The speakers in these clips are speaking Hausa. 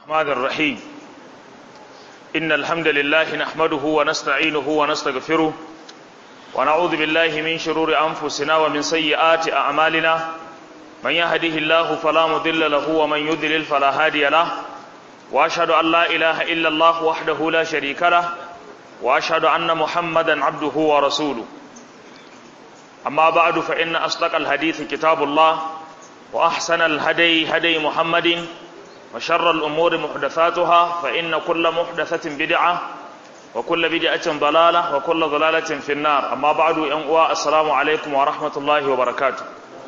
الرحمن الرحيم إن الحمد لله نحمده ونستعينه ونستغفره ونعوذ بالله من شرور أنفسنا ومن سيئات أعمالنا من يهده الله فلا مضل له ومن يضلل فلا هادي له وأشهد أن لا إله إلا الله وحده لا شريك له وأشهد أن محمدا عبده ورسوله أما بعد فإن أصدق الحديث كتاب الله وأحسن الهدي هدي محمد وشر الأمور محدثاتها فإن كل محدثة بدعة وكل بدعة ضلالة وكل ضلالة في النار أما بعد أنواع السلام عليكم ورحمة الله وبركاته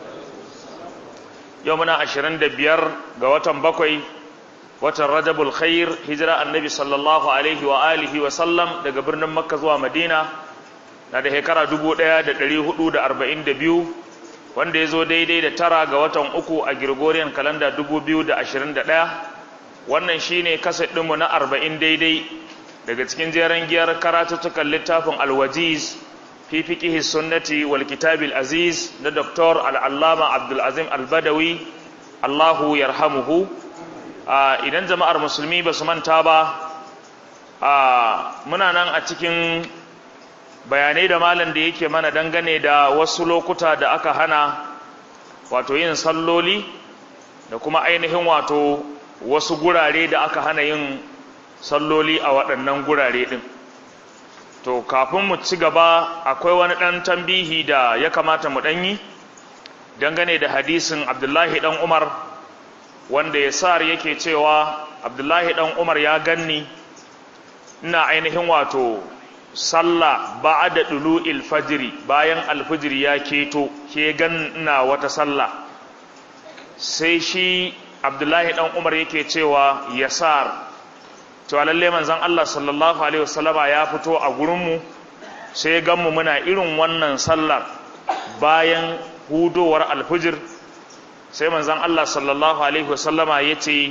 يومنا عشرين دبير قوة بكوي watan rajabul khair hijira annabi sallallahu alaihi wa alihi wa sallam daga birnin makka zuwa madina na da shekara 1442 wanda ya zo daidai da tara ga watan uku a Gregorian kalanda 2021 wannan shine kaset ɗinmu na 40 daidai daga cikin jeren giyar karatuttukan littafin alwajiz fi fiqihi sunnati wal kitabil aziz na Dr. al-allama abdul azim al-badawi Allahu yarhamuhu idan jama'ar musulmi ba su manta ba muna nan a cikin bayanai da malam da yake mana dangane da wasu lokuta da aka hana wato yin salloli da kuma ainihin wato wasu gurare da aka hana yin salloli a waɗannan gurare ɗin to kafin mu ci gaba akwai wani ɗan tambihi da ya kamata mu ɗanyi dangane da hadisin abdullahi ɗan umar wanda ya sar yake cewa abdullahi ɗan umar ya ganni ina ainihin wato sallah ba'da dulu'il fajri bayan alfijir ya keto ke gan ina wata sallah sai shi abdullahi dan umar yake cewa yasar cewa lalle manzon Allah sallallahu alaihi wasallama ya fito a gurin mu sai gan mu muna irin wannan sallar bayan hudowar alfijir sai manzon Allah sallallahu alaihi wasallama yace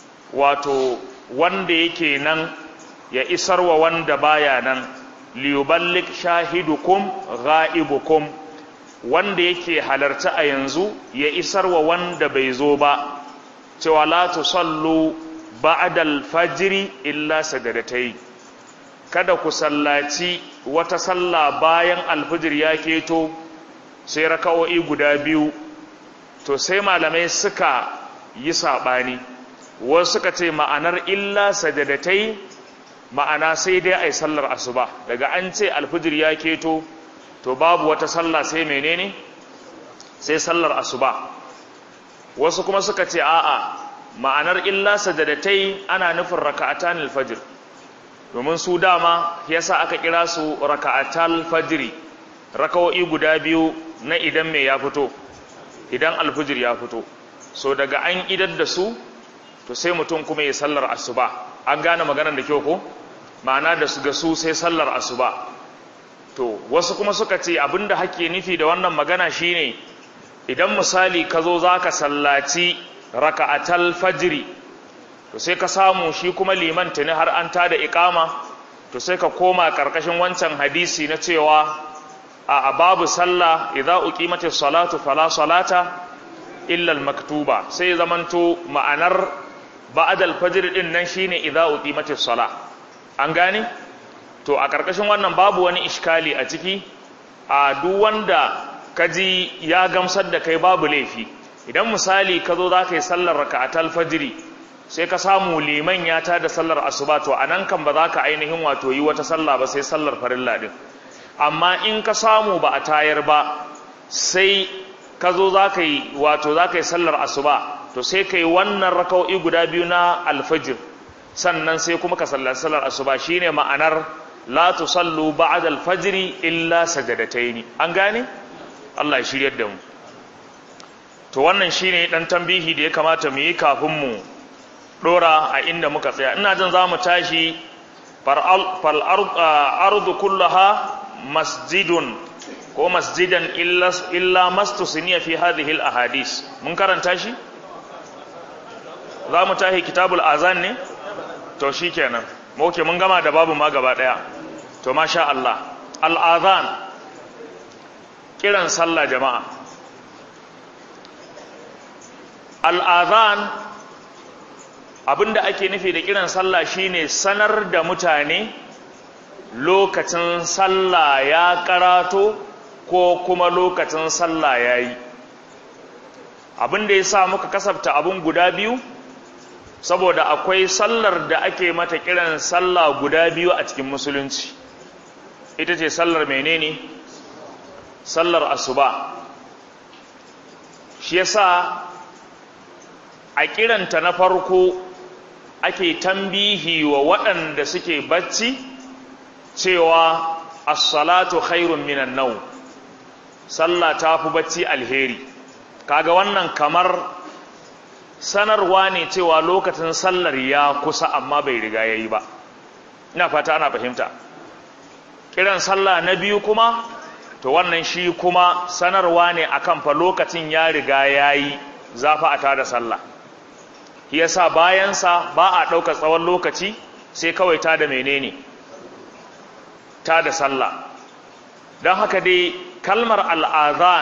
wato wanda yake nan ya isarwa wanda baya nan liyuballik shahidukum ghaibukum wanda yake halarta a yanzu ya isarwa wanda bai zo ba cewa la tusallu ba'da al-fajr illa sajadatai kada ku sallaci wata sallah bayan alfijir ya keto sai raka'o'i guda biyu to sai malamai suka yi sabani wasu suka ce ma'anar illa sajadatai ma'ana sai dai ai sallar asuba daga an ce alfijir ya keto to babu wata sallah sai menene sai sallar asuba wasu kuma suka ce a'a ma'anar illa sajadatai ana nufin raka'atan alfajir domin su dama yasa aka kira su raka'atal fajri raka'o'i guda biyu na idan me ya fito idan alfijir ya fito so daga an idar da su to sai mutum kuma ya sallar asuba an gane maganar da kyau ko ma'ana da su ga su sai sallar asuba to wasu kuma suka ce abinda hake nufi da wannan magana shine idan misali ka zo zaka sallaci raka'atal fajri to sai ka samu shi kuma liman tuni har an tada iqama to sai ka koma karkashin wancan hadisi na cewa a babu sallah idza uqimatis salatu fala salata illa al maktuba sai zamanto ma'anar ba'ad al-fajr din nan shine idza uqimatis sala an gane to a karkashin wannan babu wani iskali a ciki a duk wanda kaji ya gamsar da kai babu laifi idan misali ka zo za ka yi sallar raka'atal fajri sai ka samu liman ya ta da sallar asuba to anan kan ba za ka ainihin wato yi wata sallah ba sai sallar farilla din amma in ka samu ba a tayar ba sai ka zo za ka yi wato za ka yi sallar asuba to sai ka yi wannan raka'o'i guda biyu na alfajir sannan sai kuma ka sallar sallar asuba shine ma'anar la tusallu ba'da alfajr illa sajadataini an gane Allah ya shiryar da mu to wannan shine dan tambihi da ya kamata mu yi kafin mu dora a inda muka tsaya ina jin zamu tashi fal ardu kullaha masjidun ko masjidan illa illa mastusniya fi hadhihi al ahadith mun karanta shi za mu tahi kitabul azan ne to shi kenan ok mun gama da babu ma gaba daya to masha Allah al'azan kiran sallah jama'a al'azan abinda ake nufi da kiran sallah shine sanar da mutane lokacin sallah ya karato ko kuma lokacin sallah ya yi abinda ya sa muka kasafta abin guda biyu saboda akwai sallar da ake mata kiran sallah guda biyu a cikin musulunci ita ce sallar menene sallar asuba shi yasa a kiranta na farko ake tambihi wa waɗanda suke bacci cewa as-salatu khairun minan nau sallah ta fi bacci alheri kaga wannan kamar sanarwa ne cewa lokacin sallar ya kusa amma bai riga yayi ba ina fata ana fahimta kiran sallah na biyu kuma to wannan shi kuma sanarwa ne akan fa lokacin ya riga yayi zafa a tada sallah yasa bayansa ba a ɗauka tsawon lokaci sai kawai tada menene tada sallah don haka dai kalmar al'azan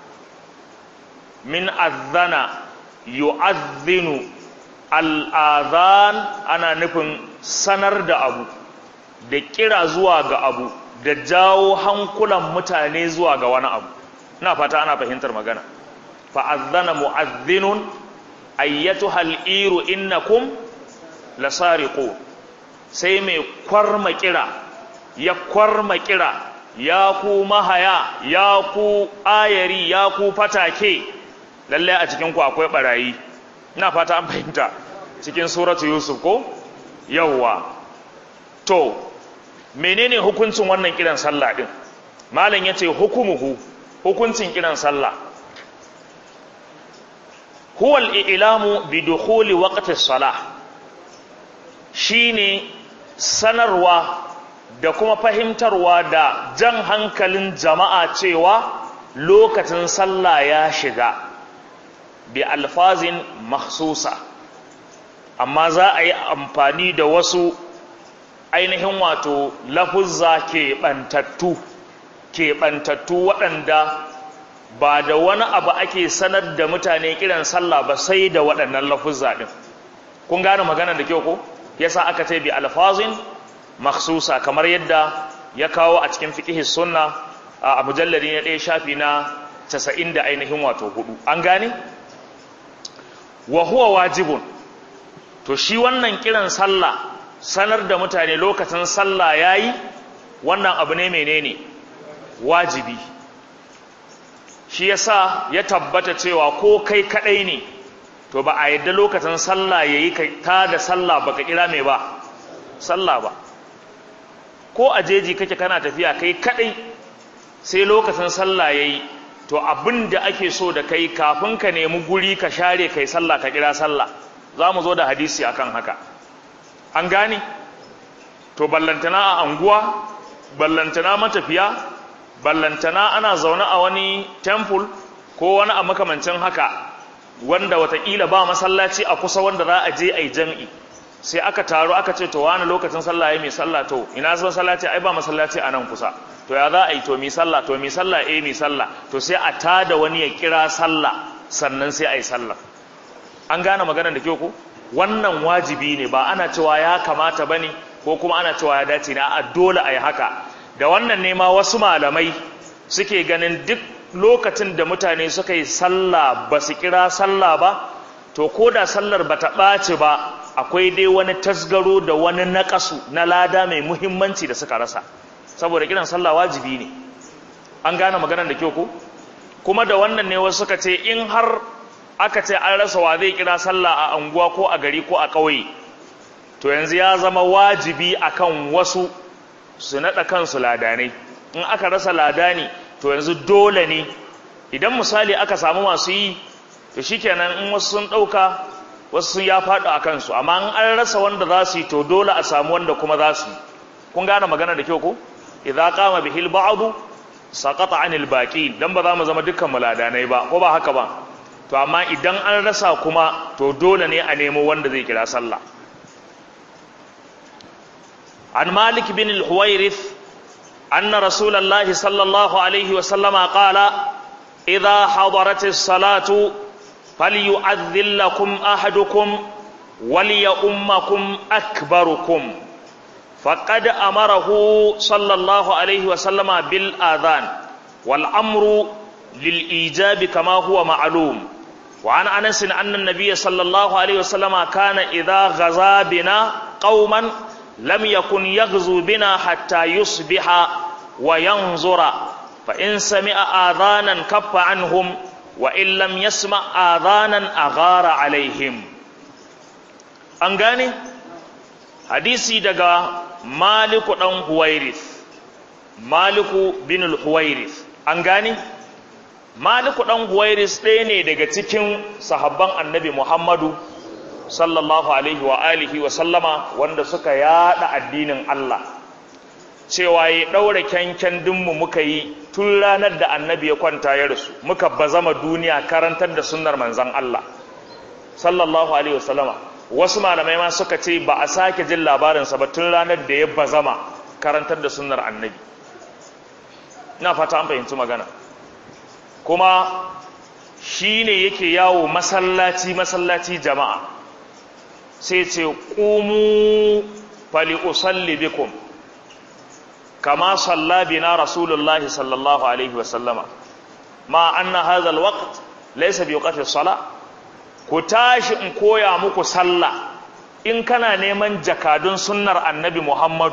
min azana yu'azzinu al'azan ana nufin sanar da abu da kira zuwa ga abu da jawo hankulan mutane zuwa ga wani abu ina fata ana fahimtar magana fa'azzana mu'azzinun ayyatu hal'iru innakum lasariqu sai mai kwarma kira ya kwarma kira ya ku mahaya ya ku ayari ya ku fatake lalle a cikin ku akwai barayi ina fata an fahimta cikin suratu yusuf ko yawwa to menene hukuncin wannan kiran sallah din malam yace hukumuhu hukuncin kiran sallah huwa al-i'lamu bi dukhuli waqti as-salah shine sanarwa da kuma fahimtarwa da jan hankalin jama'a cewa lokacin sallah ya shiga bi alfazin makhsusa amma za a yi amfani da wasu ainihin wato lafuzza keɓantattu keɓantattu waɗanda ba da wani abu ake sanar da mutane kiran sallah ba sai da waɗannan lafuzza ɗin kun gane magana da kyau ko yasa aka ce bi alfazin makhsusa kamar yadda ya kawo a cikin fiqh sunna a mujallari na ɗaya shafi na 90 da ainihin wato hudu an gane wa huwa wajibun to shi wannan kiran sallah sanar da mutane lokacin sallah yayi wannan abu ne menene wajibi shi yasa ya tabbata cewa ko kai kadai ne to ba a yadda lokacin sallah yayi kai ta da sallah baka kira me ba sallah ba ko a jeji kake kana tafiya kai kadai sai lokacin sallah yayi to abin da ake so da kai kafin ka nemi guri ka share kai sallah ka kira sallah za mu zo da hadisi akan haka an gane to ballantana a anguwa ballantana matafiya ballantana ana zaune a wani temple ko wani a makamancin haka wanda watakila ba masallaci a kusa wanda za a je a yi jam'i sai aka taru aka ce to wani lokacin sallah ya mai sallah to ina zuwa masallaci ai ba masallaci a nan kusa to ya za a yi to mi sallah to mi sallah eh mi sallah to sai a tada wani ya kira sallah sannan sai a yi sallah an gane maganar da kyau ko wannan wajibi ne ba ana cewa ya kamata bane ko kuma ana cewa ya dace ne a dole a yi haka da wannan ne ma wasu malamai suke ganin duk lokacin da mutane suka yi sallah ba su kira sallah ba to ko da sallar ba ta ɓaci ba akwai dai wani tasgaro da wani naƙasu na lada mai muhimmanci da suka rasa saboda kiran sallah wajibi ne an gane maganar da kyau ko kuma da wannan ne wasu suka ce in har aka ce an rasa wa zai kira sallah a anguwa ko a gari ko a ƙauye to yanzu ya zama wajibi akan wasu su naɗa kansu ladanai in aka rasa ladani to yanzu dole ne idan misali aka samu masu yi to shikenan in wasu sun ɗauka wasu sun ya faɗo a kansu amma in an rasa wanda za su yi to dole a samu wanda kuma za su yi kun gane magana da kyau ko idza qama bihil ba'du saqata anil baqi dan ba za mu zama dukkan muladanai ba ko ba haka ba to amma idan an rasa kuma to dole ne a nemo wanda zai kira sallah an malik bin al-huwairith anna rasulullahi sallallahu alaihi wa sallama qala idza hadarat as-salatu falyu'adhdhil lakum ahadukum وليؤمكم أكبركم فقد أمره صلى الله عليه وسلم بالآذان والأمر للإيجاب كما هو معلوم وعن أنس أن النبي صلى الله عليه وسلم كان إذا غزا بنا قوما لم يكن يغزو بنا حتى يصبح وينظر فإن سمع آذانا كف عنهم وإن لم يسمع آذانا أغار عليهم أنغاني حديثي دقا مالك دن هويرث مالك بن الهويرث أنغاني maliku ɗan huwairis ɗaya ne daga cikin sahabban annabi muhammadu sallallahu alaihi wa alihi wa sallama wanda suka yada addinin allah cewa ya ɗaura kyankyan dinmu muka yi tun ranar da annabi ya kwanta ya rasu muka bazama duniya karantar da sunnar manzan allah sallallahu alaihi wa sallama wasu malamai ma suka ce ba a sake jin labarinsa ba tun ranar da ya bazama karantar da sunnar annabi ina fata an fahimci magana kuma shi ne yake yawo masallaci-masallaci jama'a sai ce ƙumu fali'usalli bikum kama sallabina rasulullahi sallallahu alaihi wasallama ma anna hadha alwaqt laysa biwaqti sala ku tashi in koya muku sallah in kana neman jakadun sunnar annabi muhammadu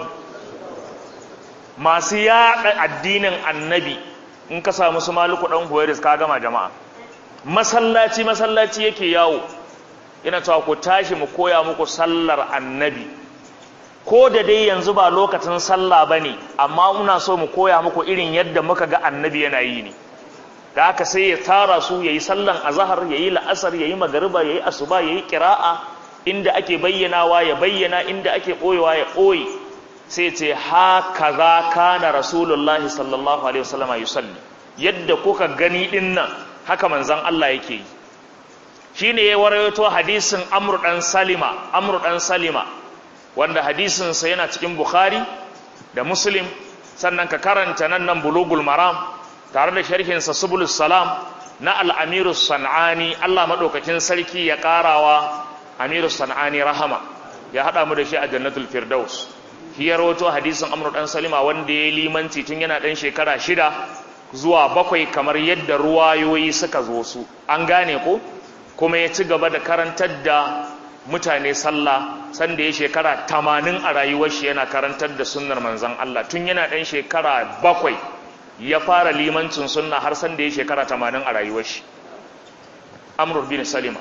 masu yaɗa addinin annabi in ka samu su maluku ɗan huwairis ka gama jama'a masallaci masallaci yake yawo ina cewa ku tashi mu koya muku sallar annabi ko da dai yanzu ba lokacin sallah ba ne amma muna so mu koya muku irin yadda muka ga annabi yana yi ne da haka sai ya tara su ya yi sallan azahar ya yi la'asar ya yi magariba ya yi asuba ya yi kira'a inda ake bayyanawa ya bayyana inda ake ɓoyewa ya ɓoye sai ce haka za kana rasulullahi sallallahu alaihi wasallam yusalli yadda kuka gani din nan haka manzon Allah yake yi shine ya warayo hadisin Amr dan Salima Amr dan Salima wanda hadisin sa yana cikin Bukhari da Muslim sannan ka karanta nan nan Bulugul Maram tare da sharhin sa Subulus Salam na Al-Amiru Sanani Allah madaukakin sarki ya karawa Amiru Sanani rahama ya hada mu da shi a Jannatul Firdaus shi ya rawato hadisin amru dan salima wanda ya limanci tun yana dan shekara shida zuwa bakwai kamar yadda ruwayoyi suka zo su an gane ko kuma ya ci gaba da karantar da mutane sallah sanda ya shekara tamanin a rayuwar shi yana karantar da sunnar manzon Allah tun yana dan shekara bakwai ya fara limancin sunna har sanda ya shekara tamanin a rayuwar shi amru bin salima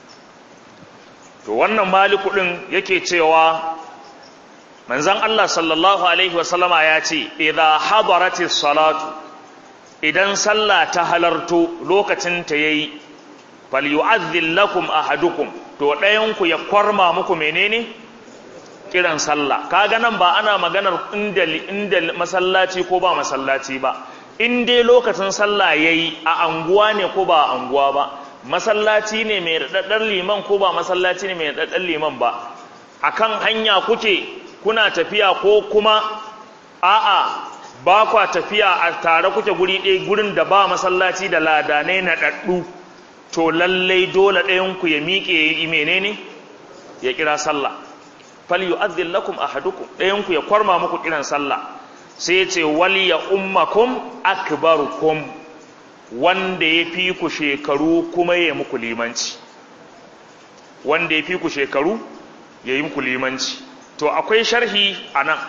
to wannan maliku din yake cewa manzan Allah sallallahu Alaihi wasallama ya ce, "Idha hadarati salatu, idan sallah ta halarto lokacin ta yayi, falyu'adhdhil lakum ahadukum, to ɗayanku ya kwarma muku menene? Kiran sallah. Kaga nan ba ana maganar inda, inda masallaci ko ba masallaci ba, in dai lokacin sallah yayi a anguwa ne ko ba a anguwa ba, masallaci ne mai raɗaɗɗar liman ko ba masallaci ne mai raɗaɗɗar liman ba, akan hanya kuke kuna tafiya ko kuma a'a ba kwa tafiya a tare kuke guri ɗaya gurin da ba masallaci da ladanai na ɗaɗɗu to lallai dole ɗayanku ya miƙe ya yi menene ya kira sallah fal yu'adhdhil lakum ahadukum ɗayanku ya kwarma muku kiran sallah sai ce wal ya ummakum akbarukum wanda ya fi ku shekaru kuma ya muku limanci wanda ya fi ku shekaru ya yi muku limanci to akwai sharhi a nan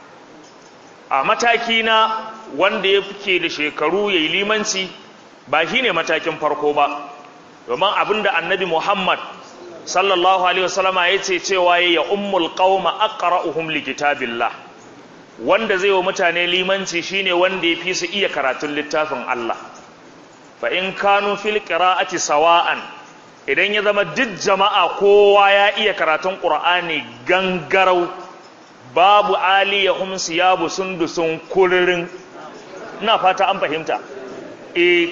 a mataki na wanda ya fice da shekaru ya yi limanci ba shi ne matakin farko ba domin abinda annabi muhammad sallallahu alaihi wasallama ya ce cewa ya ummul qauma aqra'uhum likitabillah wanda zai wa mutane limanci shine wanda ya fi su iya karatun littafin Allah fa in kanu fil qira'ati sawa'an idan ya zama duk jama'a kowa ya iya karatun qur'ani gangarau babu aliyahum siyabu sundusun kuririn ina fata an fahimta e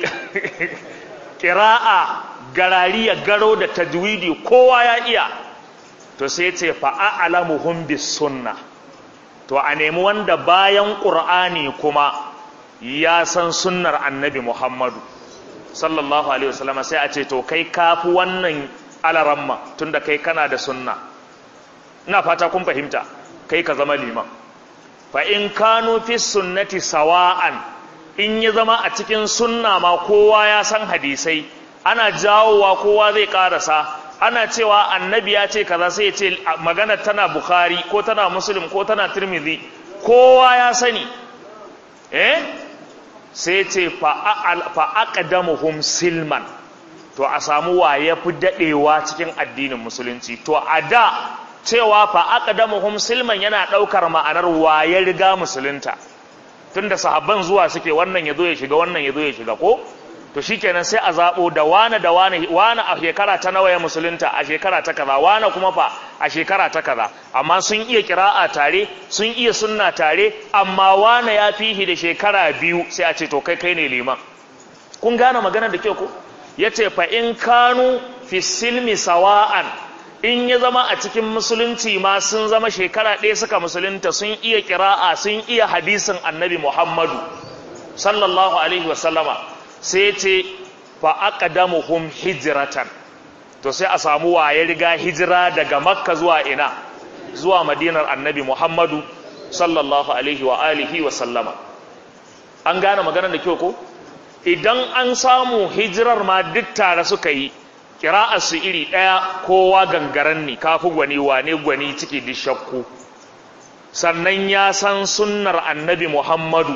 qira'a garariya garo da tajwidi kowa ya iya to sai ce fa a'lamuhum bis sunnah to a nemi wanda bayan ƙur'ani kuma ya san sunnar annabi muhammadu sallallahu alaihi wasallama sai a ce to kai kafi wannan alaramma tunda kai kana da sunna ina fata kun fahimta kai ka zama liman fa in kanu fi sunnati sawa'an in ya zama a cikin sunna ma kowa ya san hadisai ana jawowa kowa zai karasa ana cewa annabi ya ce kaza sai ya ce magana tana bukhari ko tana muslim ko tana tirmidhi kowa ya sani eh sai ce fa aqdamuhum silman to a samu wa ya fi dadewa cikin addinin musulunci to a da cewa fa aqdamuhum silman yana daukar ma'anar wa ya riga musulunta tunda sahabban zuwa suke wannan yazo ya shiga wannan yazo ya shiga ko to shikenan sai a zabo da wane da wane wane a shekara ta nawa ya musulunta a shekara ta kaza wane kuma fa a shekara ta kaza amma sun iya kira'a tare sun iya sunna tare amma wane ya fihi da shekara biyu sai a ce to kai kai ne liman kun gane magana da kyau ko yace fa in kanu fi silmi sawa'an in ya zama a cikin musulunci ma sun zama shekara ɗaya suka musulunta sun iya kira'a sun iya hadisin annabi muhammadu sallallahu alaihi wasallama sai ce fa aqdamuhum hijratan to sai a samu waye riga hijira daga makka zuwa ina zuwa madinar annabi muhammadu sallallahu alaihi wa alihi wa sallama an gane maganar da kyau ko idan an samu hijirar ma duk tare suka yi su iri ɗaya kowa gangaren ne kafi gwani wane gwani ciki duk shakku sannan ya san sunnar annabi muhammadu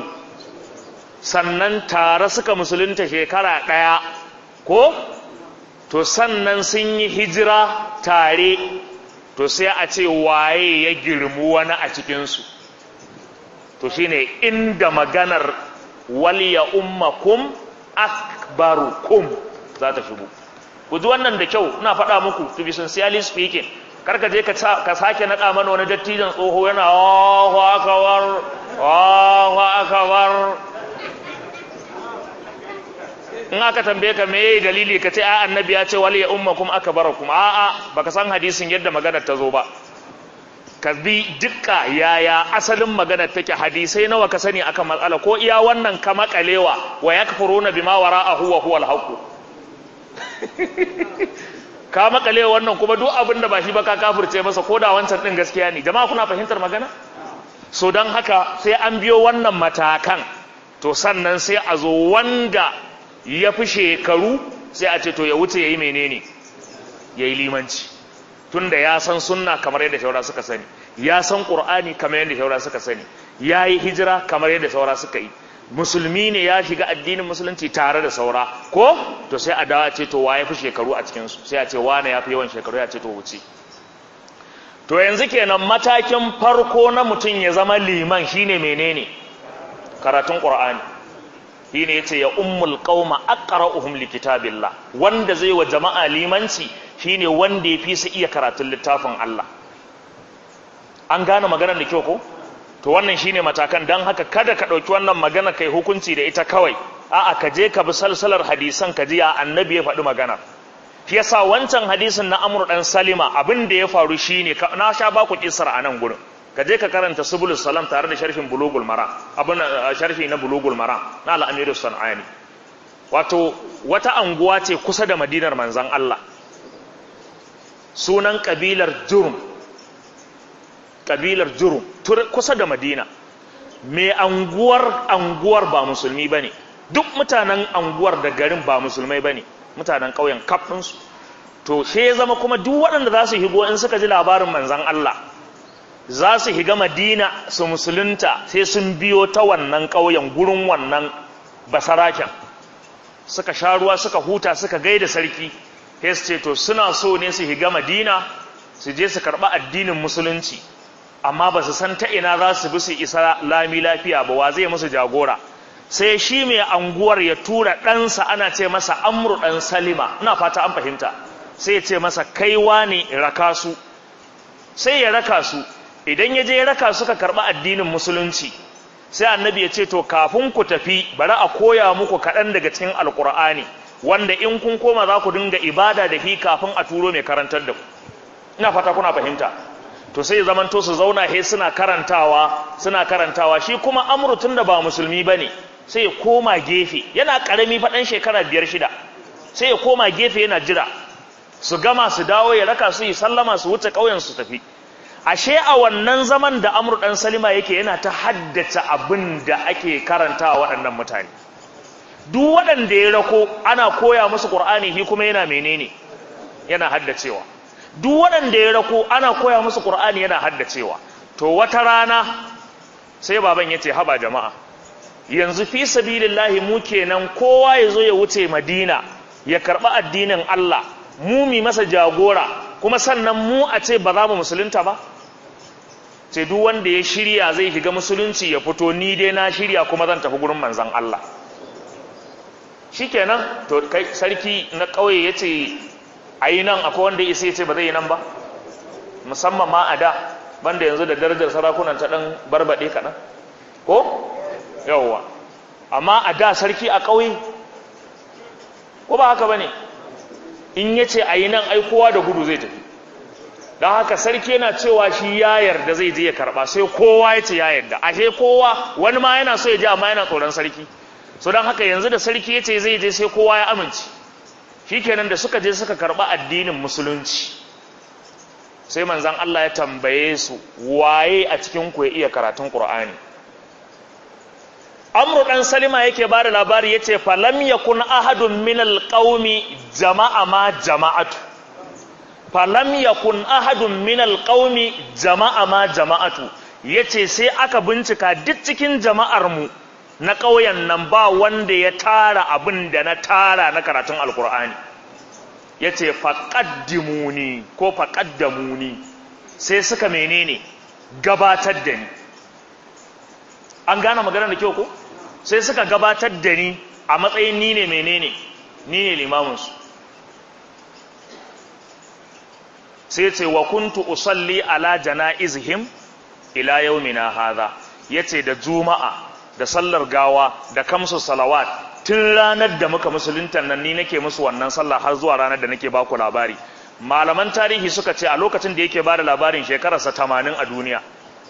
sannan tare suka musulunta shekara ɗaya ko to sannan sun yi hijira tare to sai a ce waye ya girmu wani a cikinsu to shine inda maganar waliya ummakum akbarukum za ta shigo ku ji wannan da kyau ina faɗa muku to be sincerely speaking karka je ka sake naɗa mana wani dattijan tsoho yana Allahu akbar Allahu akbar in aka tambaye ka me dalili ka ce a annabi ya ce wali ya ummakum akbarakum a a baka san hadisin yadda maganar ta zo ba ka bi dukka yaya asalin maganar take hadisai nawa ka sani akan matsala ko iya wannan ka makalewa wa yakfuruna bima wara'ahu wa huwa al-haqq ka makale wannan kuma duk abin da ba shi ba ka kafirce masa ko da wancan din gaskiya ne jama'a kuna fahimtar magana so don haka sai an biyo wannan matakan to sannan sai a zo wanda ya fi shekaru sai a ce to ya wuce ya yi menene ya yi limanci tunda ya san sunna kamar yadda shaura suka sani ya san ƙur'ani kamar yadda shaura suka sani ya yi hijira kamar yadda saura suka yi musulmi ne ya shiga addinin musulunci tare da saura ko to sai a dawa ce to waye fi shekaru a cikinsu sai a ce wane ya fi yawan shekaru ya ce to wuce to yanzu kenan matakin farko na mutum ya zama liman shine menene karatun qur'ani shine yace ya ummul qauma aqra'uhum likitabillah wanda zai wa jama'a limanci shine wanda ya fi su iya karatun littafin Allah an gane maganar da kyau ko to wannan shine matakan dan haka kada ka dauki wannan magana kai hukunci da ita kawai a'a ka je ka bi salsalar hadisan ka ji ya annabi ya faɗi magana shi yasa wancan hadisin na Amr dan Salima abin da ya faru shine na sha ba ku kissar a nan gurin ka je ka karanta Subulus Salam tare da sharhin Bulugul Mara abin sharhi na Bulugul Mara na Al-Amir Sanani wato wata anguwa ce kusa da Madinar manzon Allah sunan kabilar Jurm kabilar Jurum kusa da Madina mai anguwar anguwar ba musulmi bane duk mutanen anguwar da garin ba musulmai bane mutanen ƙauyen kaf ɗinsu to sai ya zama kuma duk waɗanda za su higo in suka ji labarin manzan Allah za su higa Madina su musulunta sai sun biyo ta wannan ƙauyen gurin wannan basaraken suka sha ruwa suka huta suka gaida sarki sai su ce to suna so ne su higa Madina su je su karɓi addinin musulunci amma ba su san ta ina za su bi su isa lami lafiya ba wa zai musu jagora sai shi mai anguwar ya tura ɗansa ana ce masa amru ɗan salima ina fata an fahimta sai ya ce masa kaiwa ne raka su sai ya raka su idan ya je ya raka suka karɓi addinin musulunci sai annabi ya ce to kafin ku tafi bari a koya muku kaɗan daga cikin alƙur'ani wanda in kun koma za ku dinga ibada da fi kafin a turo mai karantar da ku ina fata kuna fahimta to sai zaman to su zauna he suna karantawa suna karantawa shi kuma amru tun da ba musulmi bane sai ya koma gefe yana karami faɗan shekara biyar shida sai ya koma gefe yana jira su gama su dawo ya raka su yi sallama su wuce ƙauyen su tafi ashe a wannan zaman da amur dan salima yake yana ta haddace abin da ake karantawa waɗannan mutane duk waɗanda ya rako ana koya musu ƙur'ani shi kuma yana menene yana haddacewa duk waɗanda ya rako ana koya musu ƙur'ani yana haddacewa to wata rana sai baban ya ce haba jama'a yanzu fi sabilillahi mu kenan kowa ya zo ya wuce madina ya karɓi addinin Allah mu mi masa jagora kuma sannan mu a ce ba za mu musulunta ba ce duk wanda ya shirya zai shiga musulunci ya fito ni dai na shirya kuma zan tafi gurin manzon Allah shikenan to kai sarki na ƙauye ya ce a yi nan akwai wanda ya ce ba zai yi nan ba musamman ma a da banda yanzu da darajar sarakunan ta ɗan barbaɗe kaɗan ko yawwa amma a da sarki a ƙauye ko ba haka ba ne in ya ce a yi nan aikowa da gudu zai tafi don haka sarki yana cewa shi ya yarda zai je ya karɓa sai kowa ya ce ya yarda ashe kowa wani ma yana so ya je amma yana tsoron sarki so don haka yanzu da sarki ya ce zai je sai kowa ya amince shikenan da suka je suka karɓa addinin musulunci sai manzan Allah ya tambaye su waye a cikin ku ya iya karatun Qur'ani Amru dan Salima yake ba da labari yace falam yakun ahadun min alqaumi jama'a ma jama'atu falam yakun ahadun min alqaumi jama'a ma jama'atu yace sai aka bincika duk cikin jama'ar mu na ƙauyen nan ba wanda ya tara abin da na tara na karatun alkur'ani ya ce faƙaddimuni ko faƙaddamuni sai suka menene gabatar da ni an gane magana da kyau ko sai suka gabatar da ni a matsayin ni ne menene ni ne limaminsu sai ce wa kuntu usalli ala jana'izihim ila yaumina hadha yace da juma'a da sallar gawa da kamsu salawat tun ranar da muka musulunta nan ni nake musu wannan sallah har zuwa ranar da nake baku labari malaman tarihi suka ce a lokacin da yake bada labarin shekararsa tamanin a duniya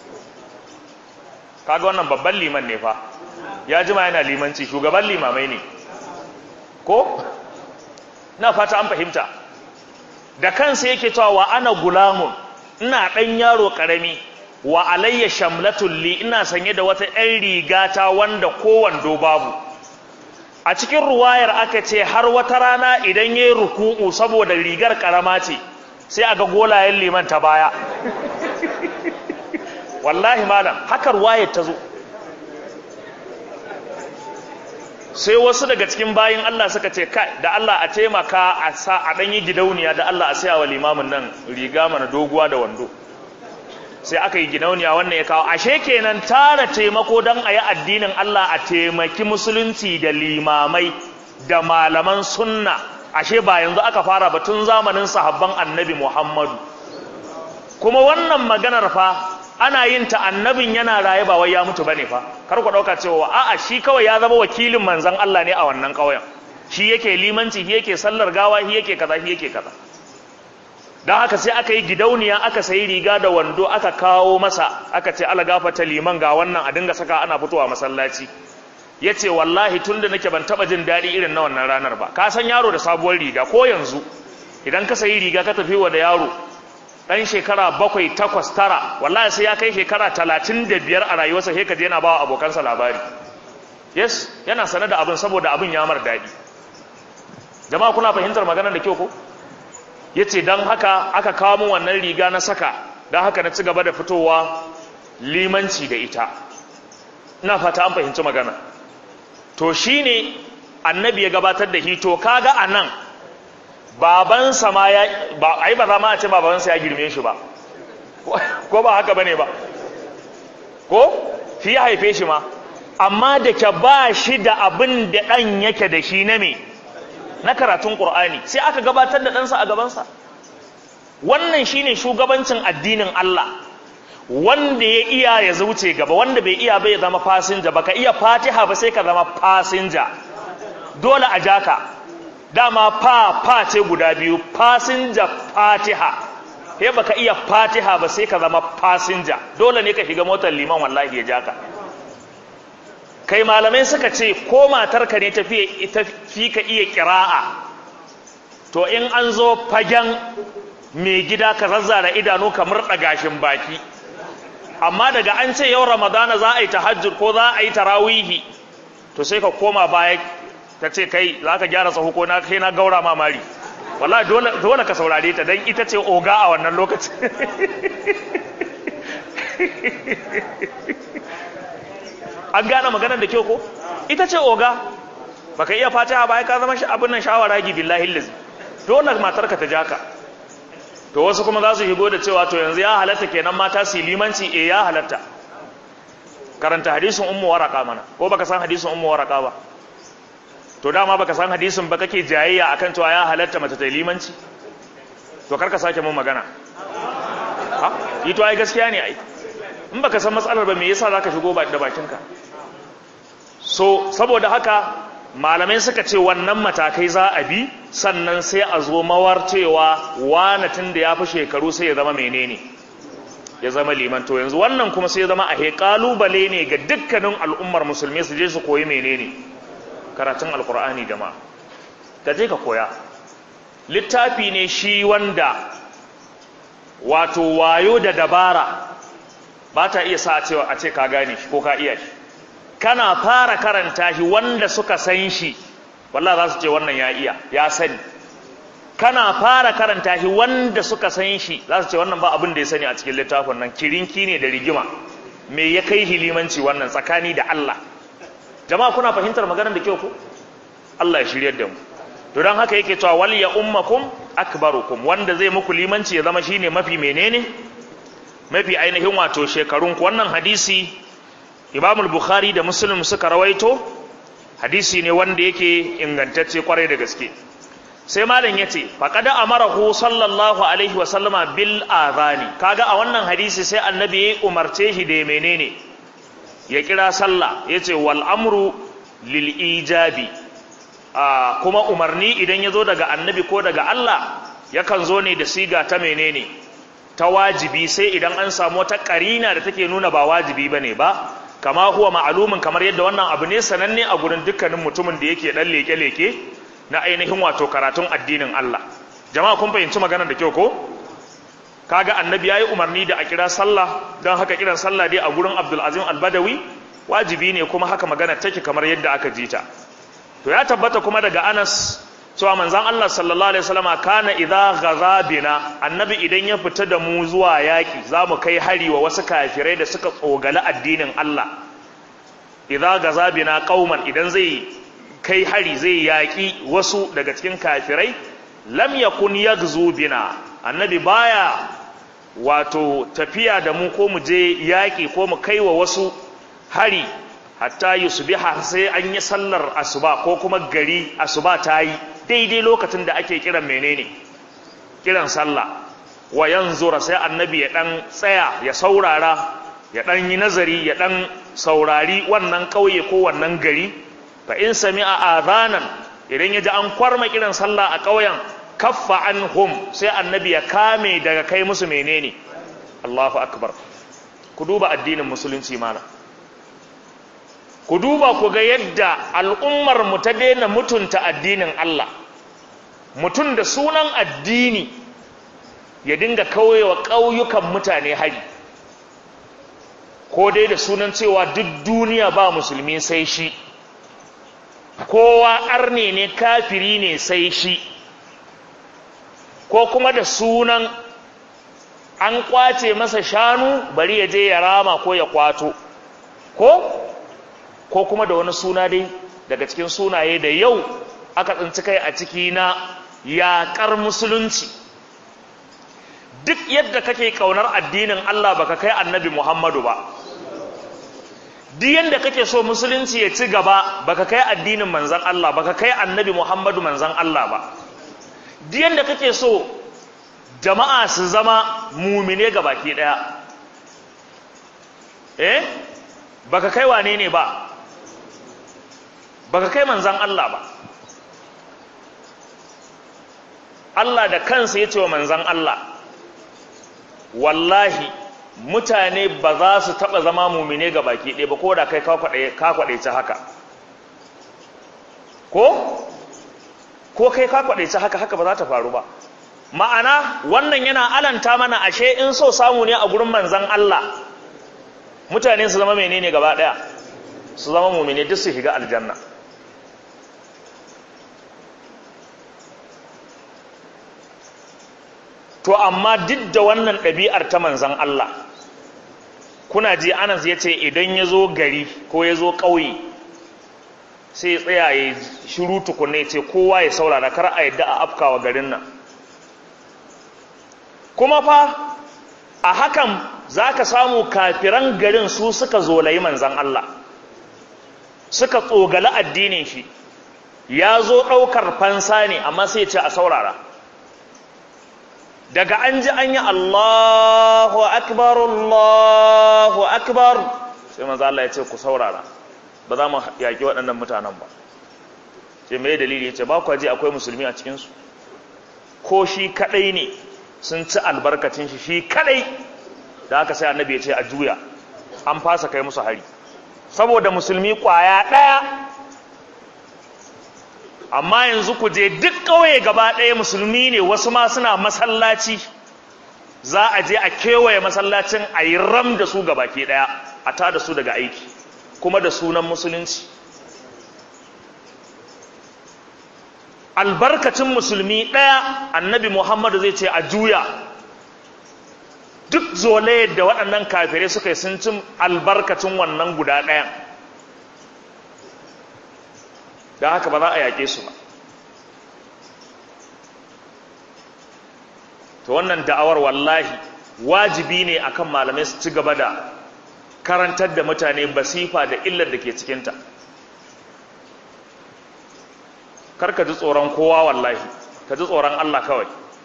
kaga wannan babban liman ne fa ya jima yana limanci shugaban limamai ne ko na fata an fahimta da kansa yake cewa wa ana gulamun ina ɗan yaro ƙarami wa alayya shamlatul li ina sanye da wata ɗan rigata wanda kowando babu a cikin ruwayar aka ce har wata rana idan yayi ruku'u saboda rigar karama ce sai aga golayen liman ta baya wallahi malam haka ruwayar ta zo sai wasu daga cikin bayin Allah suka ce kai da Allah a taimaka a sa a ɗanyi gidauniya da Allah a saya wa limamin nan riga mana doguwa da wando sai aka yi gidauniya wannan ya kawo ashe kenan tara taimako don a yi addinin Allah a taimaki musulunci da limamai da malaman sunna ashe ba yanzu aka fara batun zamanin sahabban annabi Muhammadu kuma wannan maganar fa ana yin ta annabin yana raye ba wai ya mutu bane fa kar ku dauka cewa a'a shi kawai ya zama wakilin manzon Allah ne a wannan kauyen shi yake limanci shi yake sallar gawa shi yake kaza shi yake kaza don haka sai aka yi gidauniya aka sayi riga da wando aka kawo masa aka ce ala gafata liman ga wannan a dinga saka ana fitowa masallaci ya ce wallahi tun da nake ban taba jin daɗi irin na wannan ranar ba ka san yaro da sabuwar riga ko yanzu idan ka sayi riga ka tafi wa da yaro ɗan shekara bakwai takwas tara wallahi sai ya kai shekara talatin da biyar a rayuwarsa sai ka je yana ba wa abokansa labari yes yana sane da abin saboda abin ya mar daɗi jama'a kuna fahimtar maganar da kyau ko ya ce don haka aka kawo min wannan riga na saka don haka na ci gaba da fitowa limanci da ita ina fata an fahimci magana to shi ne annabi ya gabatar da hito kaga a nan babansa ma ya ba ai ba za ma a ce babansa ya girme shi ba ko ba haka bane ba ko fi ya haife shi ma amma da ke ba shi da abin da ɗan yake da shi na me na karatun ƙur'ani sai aka gabatar da ɗansa a gabansa wannan shine shugabancin addinin Allah wanda ya iya ya zuce gaba wanda bai iya bai zama fasinja baka iya fatiha ba sai ka zama fasinja dole a jaka dama fa fa ce guda biyu fasinja fatiha sai baka iya fatiha ba sai ka zama fasinja dole ne ka shiga motar liman wallahi ya jaka kai malamai suka ce ko matarka ne tafi ka iya kira'a to in an zo fagen mai gida ka zazzara idanu ka murɗa gashin baki amma daga an ce yau ramadana za a yi tahajjud ko za a yi tarawihi to sai ka koma baya ta ce kai za ka gyara sahu ko na kai na gaura mamari wallahi dole dole ka saurare ta dan ita ce oga a wannan lokacin an gane maganar da kyau ko ita ce oga baka iya fatiha ba ka zama abin nan shawara gi billahi lillahi dole matarka ta jaka to wasu kuma za su higo da cewa to yanzu ya halatta kenan mata su limanci eh ya halatta karanta hadisin ummu waraka mana ko baka san hadisin ummu waraka ba to dama baka san hadisin ba kake jayayya akan cewa ya halatta mace ta limanci to karka sake mun magana ha yi to ai gaskiya ne ai in baka san matsalar ba me yasa zaka shigo da bakinka so saboda haka malamai suka ce wannan matakai za a bi sannan sai a zo mawar cewa wanatin da ya fi shekaru sai ya zama menene ya zama liman to yanzu wannan kuma sai ya zama a kalubale ne ga dukkanin al'ummar musulmi su je su koyi menene karatun alkur'ani jama'a ka je ka koya littafi ne shi wanda wato wayo da dabara ba ta iya sa cewa a ce ka gane shi ko ka iya shi kana fara karanta shi wanda suka san shi wallah za su ce wannan ya iya ya sani kana fara karanta shi wanda suka san shi za su ce wannan ba abin da ya sani a cikin littafin nan kirinki ne da rigima me ya kai hilimanci wannan tsakani da Allah jama'a kuna fahimtar maganar da kyau ko Allah ya shiryar da mu to dan haka yake cewa wal ya ummakum akbarukum wanda zai muku limanci ya zama shine mafi menene mafi ainihin wato shekarun ku wannan hadisi Imam al-Bukhari da Muslim suka rawaito hadisi ne wanda yake ingantacce kwarai da gaske sai malam yace faqad amarahu sallallahu alaihi wa sallama bil adhani kaga a wannan hadisi sai annabi ya umarce shi da menene ya kira sallah yace wal amru lil ijabi a kuma umarni idan yazo daga annabi ko daga Allah yakan zo ne da siga ta menene ta wajibi sai idan an samu wata karina da take nuna ba wajibi bane ba kama huwa ma'alumin kamar yadda wannan abu ne sananne a gurin dukkanin mutumin da yake dan leke-leke na ainihin wato karatun addinin Allah jama'a kun fahimci maganar da kyau ko kaga annabi yayi umarni da a kira sallah don haka kiran sallah dai a gurin Abdul Azim Al-Badawi wajibi ne kuma haka magana take kamar yadda aka ji ta to ya tabbata kuma daga Anas cewa manzon Allah sallallahu alaihi wasallama kana idza ghaza bina annabi idan ya fita da mu zuwa yaki zamu kai hari wa wasu kafirai da suka tsogala addinin Allah idza gaza bina qauman idan zai kai hari zai yaki wasu daga cikin kafirai lam yakun yaghzu bina annabi baya wato tafiya da mu ko mu je yaki ko mu kai wa wasu hari hatta yusbiha sai an yi sallar asuba ko kuma gari asuba ta yi daidai lokacin da ake kiran menene kiran sallah wa yanzura sai annabi ya dan tsaya ya saurara ya dan yi nazari ya dan saurari wannan kauye ko wannan gari fa in sami'a adhanan idan ya ji an kwarma kiran sallah a kauyen kaffa anhum sai annabi ya kame daga kai musu menene Allahu akbar ku duba addinin musulunci mana ku duba ku ga yadda al'ummar mu ta daina mutunta addinin Allah mutum da sunan addini ya dinga kauyewa ƙauyukan mutane hari ko dai da sunan cewa duk duniya ba musulmi sai shi kowa arne ne kafiri ne sai shi ko kuma da sunan an kwace masa shanu bari ya je ya rama ko ya kwato ko ko kuma da wani suna dai daga cikin sunaye da yau aka tsinci kai a ciki na yaƙar musulunci duk yadda kake ƙaunar addinin Allah baka kai annabi Muhammadu ba duk yadda kake so musulunci ya ci gaba baka kai addinin manzan Allah baka kai annabi Muhammadu manzan Allah ba duk yadda kake so jama'a su zama mumine ga baki ɗaya eh baka kai wane ne ba baka kai manzan Allah ba Allah da kansa ya ce wa manzan Allah wallahi mutane ba za su taɓa zama mumine ga baki ɗaya ba ko da kai ka kwaɗaice haka ko ko kai ka kwadaice haka haka ba za ta faru ba ma'ana wannan yana alanta mana ashe in so samu ne a gurin manzan Allah mutane su zama menene gaba daya su zama mumine duk su shiga aljanna to amma duk da wannan ɗabi'ar ta manzan Allah kuna ji anas ya ce idan ya zo gari ko ya zo ƙauye sai ya tsaya ya shiru tukunne ya ce kowa ya saurara kar a yadda a afkawa garin nan kuma fa a hakan za ka samu kafiran garin su suka zolayi manzan Allah suka tsogala addinin shi ya zo ɗaukar fansa ne amma sai ce a saurara daga an ji an yi Allahu akbar Allahu akbar sai manzan Allah ya ce ku saurara ba za mu yaƙi waɗannan mutanen ba ce mai dalili ya ce ba kwa ji akwai musulmi a cikinsu ko shi kaɗai ne sun ci albarkacin shi shi kadai da haka sai annabi ya ce a juya an fasa kai musu hari saboda musulmi kwaya daya amma yanzu ku je duk kauye gaba daya musulmi ne wasu ma suna masallaci za a je a kewaye masallacin a yi ram da su gabaki daya a ta da su daga aiki kuma da sunan musulunci albarkacin musulmi ɗaya annabi muhammadu zai ce a juya duk zole da waɗannan kafirai suka yi sun cin albarkacin wannan guda ɗayan da haka ba za a yaƙe su ba to wannan da'awar wallahi wajibi ne akan malamai su ci gaba da karantar da mutane basifa da illar da ke cikinta karka ji tsoron kowa wallahi ka ji tsoron Allah kawai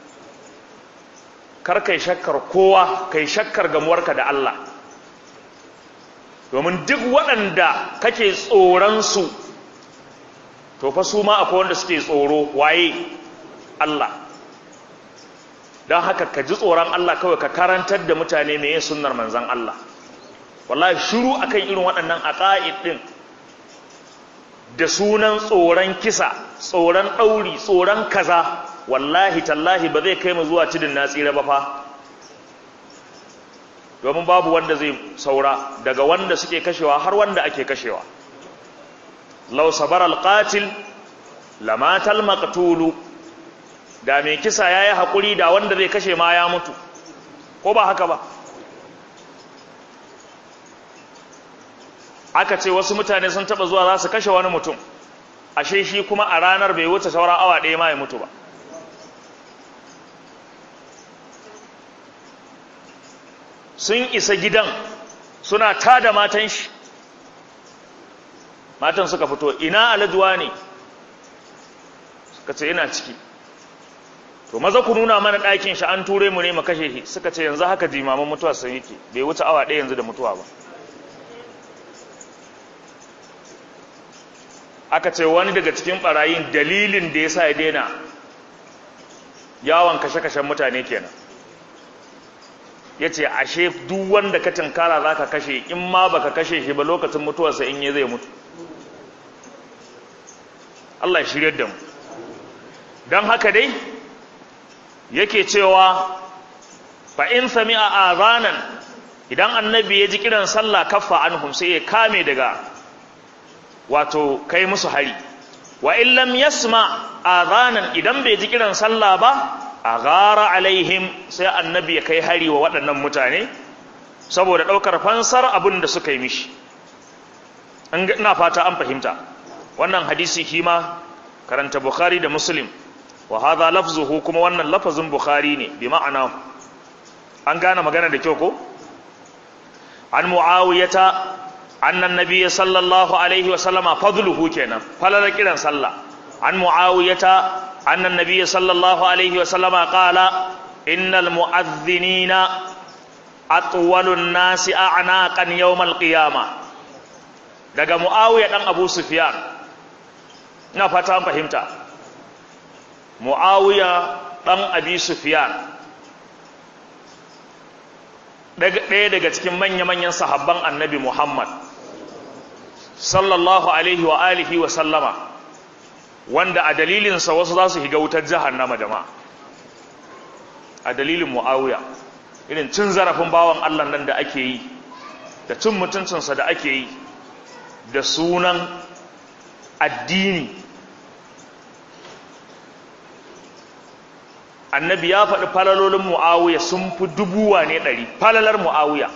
kar kai shakkar kowa kai shakkar gamuwarka da Allah domin duk waɗanda kake tsoron su to fa su ma akwai wanda suke tsoro waye Allah don haka ka ji tsoron Allah kawai ka karantar da mutane mai sunnar manzan Allah wallahi shiru akan irin waɗannan aqaid din da sunan tsoron kisa tsoron ɗauri tsoron kaza wallahi tallahi ba zai kai mu zuwa cidin na tsira ba fa domin babu wanda zai saura daga wanda suke kashewa har wanda ake kashewa law sabara alqatil lamata almaqtulu da mai kisa yayi hakuri da wanda zai kashe ma ya mutu ko ba haka ba aka ce wasu mutane sun taba zuwa za su kashe wani mutum ashe shi kuma a ranar bai wuce sauran awa ɗaya ma ya mutu ba sun isa gidan suna tada matan shi matan suka fito ina alajuwa ne suka ce ina ciki to maza ku nuna mana ɗakin shi an ture mu ne mu kashe shi suka ce yanzu haka jimaman mutuwa sun yake bai wuce awa ɗaya yanzu da mutuwa ba aka ce wani daga cikin barayin dalilin da ya sa ya daina yawon kashe-kashen mutane kenan ya ce ashe duk wanda ka tinkara za ka kashe in ma ba ka kashe shi ba lokacin mutuwarsa in yi zai mutu Allah ya shirya da mu don haka dai yake cewa fa in sami a azanan idan annabi ya ji kiran sallah kaffa anhum sai ya kame daga wato kai musu hari wa in lam yasma adhanan idan bai ji kiran sallah ba aghara alaihim sai annabi ya kai hari wa waɗannan mutane saboda ɗaukar fansar abin da suka yi mishi ina fata an fahimta wannan hadisi kima karanta bukhari da muslim wa hadha lafzuhu kuma wannan lafazin bukhari ne bi ma'ana an gane magana da kyau ko an muawiyata annan nabiyyi sallallahu alaihi wa sallama fadluhu kenan falala kiran sallah an muawiyata annan nabiyyi sallallahu alaihi wa sallama qala innal mu'adhdhinina atwalun nasi a'naqan yawmal qiyama daga muawiya dan abu sufyan ina fata an fahimta muawiya dan abi sufyan ɗaya daga cikin manya-manyan sahabban annabi Muhammad sallallahu alaihi wa alihi wa sallama wanda a dalilinsa wasu za su higa wutar jahannama jama'a a dalilin mu'awiya irin cin zarafin bawan Allah nan da ake yi da cin mutuncinsa da ake yi da sunan addini annabi ya faɗi falalolin mu'awiya sun fi dubuwa ne ɗari falalar mu'awiya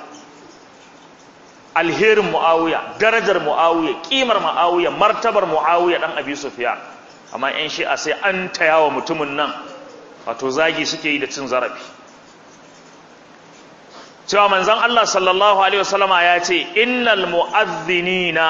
alherin mu'awiya darajar mu'awiya ƙimar mu'awiya martabar mu'awiya ɗan abi sufiya amma 'yan shi'a sai an taya wa mutumin nan wato zagi suke yi da cin zarafi cewa manzan Allah sallallahu Alaihi wasallama ya ce innal mu'adhdhinina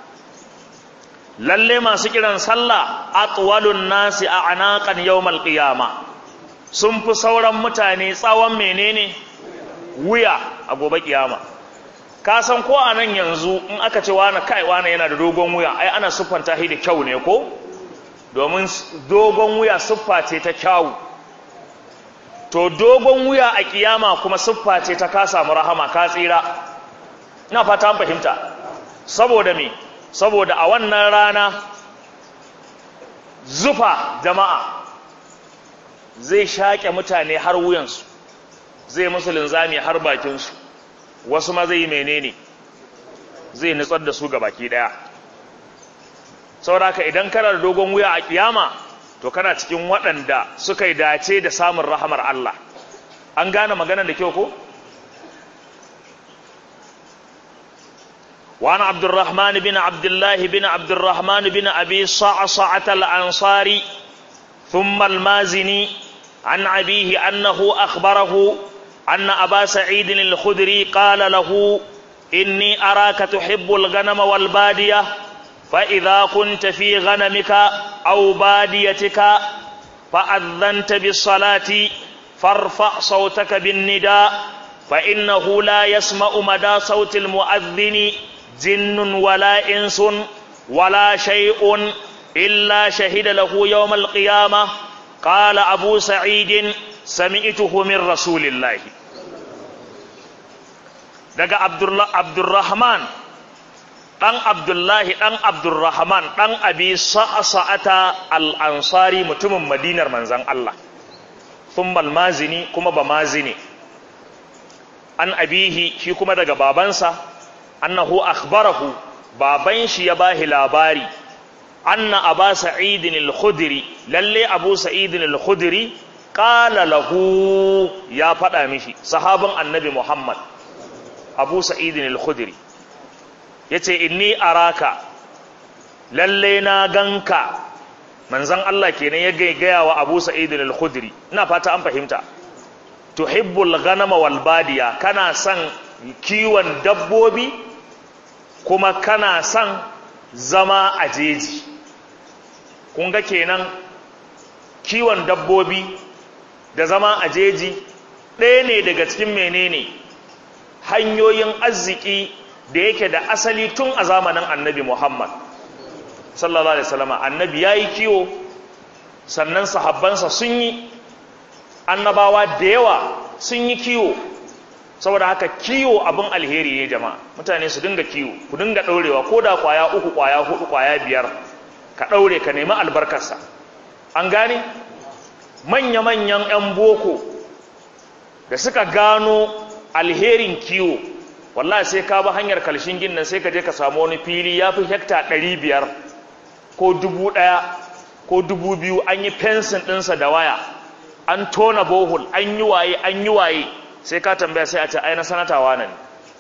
lalle masu kiran sallah atwalun nasi a anaqan yawmal qiyama sun fi sauran mutane tsawon menene wuya a gobe kiyama ka san ko a nan yanzu in aka ce wani kai wani yana da dogon wuya ai ana siffanta shi da kyau ne ko domin dogon wuya siffa ce ta kyawu to dogon wuya a kiyama kuma siffa ce ta ka samu rahama ka tsira ina fata an fahimta saboda me saboda a wannan rana zufa jama'a zai shaƙe mutane har wuyansu zai musu linzami har bakinsu wasu ma zai yi menene zai nutsar da su ga baki ɗaya sauraka idan kana da dogon wuya a kiyama to kana cikin waɗanda suka yi dace da samun rahamar Allah an gane maganar da kyau ko وعن عبد الرحمن بن عبد الله بن عبد الرحمن بن أبي صعصعة الأنصاري ثم المازني عن أبيه أنه أخبره أن أبا سعيد الخدري قال له إني أراك تحب الغنم والبادية فإذا كنت في غنمك أو باديتك فأذنت بالصلاة فارفع صوتك بالنداء فإنه لا يسمع مدى صوت المؤذن جن ولا إنس ولا شيء إلا شهد له يوم القيامة قال أبو سعيد سمعته من رسول الله daga Abdurrahman ɗan Abdullahi ɗan Abdurrahman ɗan abi sa'ata al'ansari mutumin madinar manzan Allah thummal mazini kuma ba mazini an abihi shi kuma daga babansa annahu akhbarahu baban shi ya bahi labari anna aba sa'idin al-khudri lalle abu sa'idin al-khudri qala lahu ya faɗa mishi sahabin annabi muhammad abu sa'idin al-khudri yace inni araka lalle na ganka manzon Allah kenan ya gaya wa abu sa'idin al-khudri ina fata an fahimta tuhibbul ghanama wal badiya kana son kiwon dabbobi kuma kana son zama a jeji kun ga kenan kiwon dabbobi da zama a jeji ɗaya ne daga cikin menene hanyoyin arziki da yake da asali tun a zamanin annabi Muhammad sallallahu alaihi wasallam annabi yayi kiwo sannan sahabbansa sun yi annabawa da yawa sun yi kiwo saboda haka kiwo abin alheri ne jama'a mutane su dinga kiwo ku dinga ɗaurewa ko da kwaya uku kwaya hudu kwaya biyar ka ɗaure ka nemi albarkarsa an gane manya-manyan 'yan boko da suka gano alherin kiwo wallahi sai ka ba hanyar kalshin ginnan sai ka je ka samu wani fili ya fi hekta ɗari biyar ko dubu ɗaya ko dubu biyu an yi fensin ɗinsa da waya an tona bohol an yi waye an yi waye sai ka tambaya sai a ce ai na sanatawa ne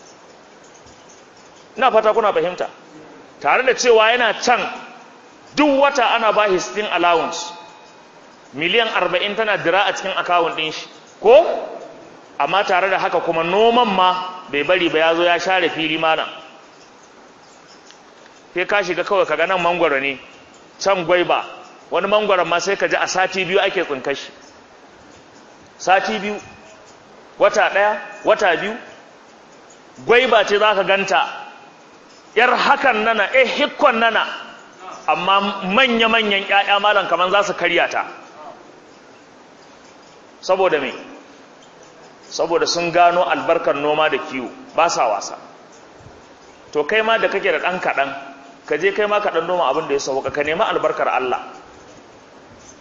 ina fata kuna fahimta tare da cewa yana can duk wata ana ba shi stin allowance miliyan arba'in tana dira a cikin akawun ɗin shi ko amma tare da haka kuma noman ma bai bari ba ya zo ya share fili mana sai ka shiga kawai kaga nan mangwaro ne can gwaiba wani mangwaron ma sai ka ji a sati biyu ake tsinkashi sati biyu wata ɗaya wata biyu gwaiba ce za ka ganta yar hakan nana eh hikkon nana amma manya-manyan ‘ya'ya malam kamar za su karya ta saboda me saboda sun gano albarkar noma da kiwo ba sa wasa to kai ma da kake da ɗan kaɗan ka je kai ma kaɗan noma abin da ya sauka ka nemi albarkar Allah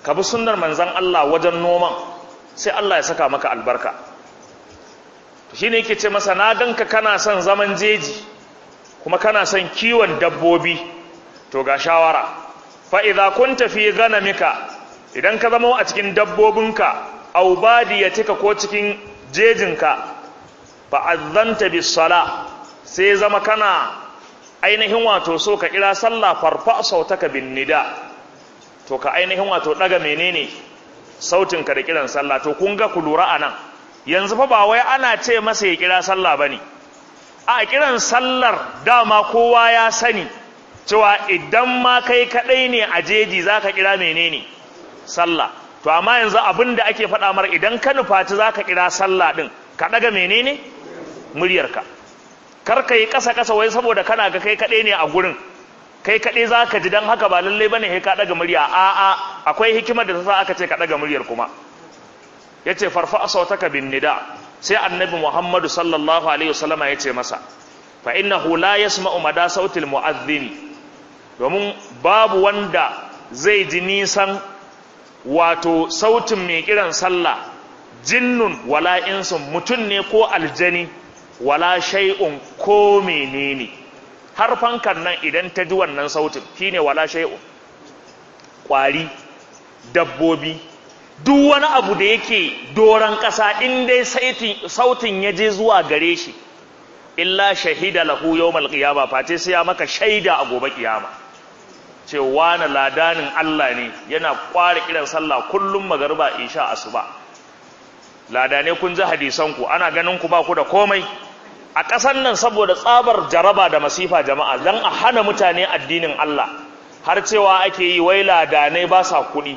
ka bi sunnar manzon Allah wajen noman sai Allah ya saka maka albarka to shine yake ce masa na ganka kana son zaman jeji kuma kana son kiwon dabbobi to ga shawara fa idza kunta fi ghanamika idan ka zama a cikin dabbobinka aw badiyatika ko cikin jejinka fa azzanta bis sala sai zama kana ainihin wato so ka kira sallah farfa sautaka bin nida to ka ainihin wato daga menene sautin ka da kiran sallah to kun ga ku lura anan yanzu fa ba wai ana ce masa ya kira sallah bane a kiran sallar dama kowa ya sani cewa idan ma kai kadai ne a jeji zaka kira menene sallah to amma yanzu abinda ake faɗa mar idan ka nufaci zaka kira sallah din ka daga menene muryarka kar ka yi ƙasa ƙasa wai saboda kana ga kai kaɗai ne a gurin kai kaɗai za ka ji don haka ba lallai ba ne sai ka ɗaga murya a'a akwai hikimar da ta sa aka ce ka ɗaga muryar kuma ya ce farfa a sautaka bin nida sai annabi muhammadu sallallahu alaihi wasallama ya ce masa fa innahu la yasma'u mada sautil mu'adhdhin domin babu wanda zai ji nisan wato sautin mai kiran sallah jinnun wala insun mutum ne ko aljani wala shay'un ko menene har fankan nan idan ta ji wannan sautin shine wala shay'un kwari dabbobi duk wani abu da yake doran ƙasa in dai sautin ya je zuwa gare shi illa shahida lahu yawmal qiyama face sai ya maka shaida a gobe kiyama cewa na ladanin Allah ne yana kware kiran sallah kullum magariba isha asuba ladane kun ji hadisan ku ana ganin ku ba ku da komai a ƙasar nan saboda tsabar jaraba da masifa jama'a dan a hana mutane addinin Allah har cewa ake yi wai ladanai ba sa kuɗi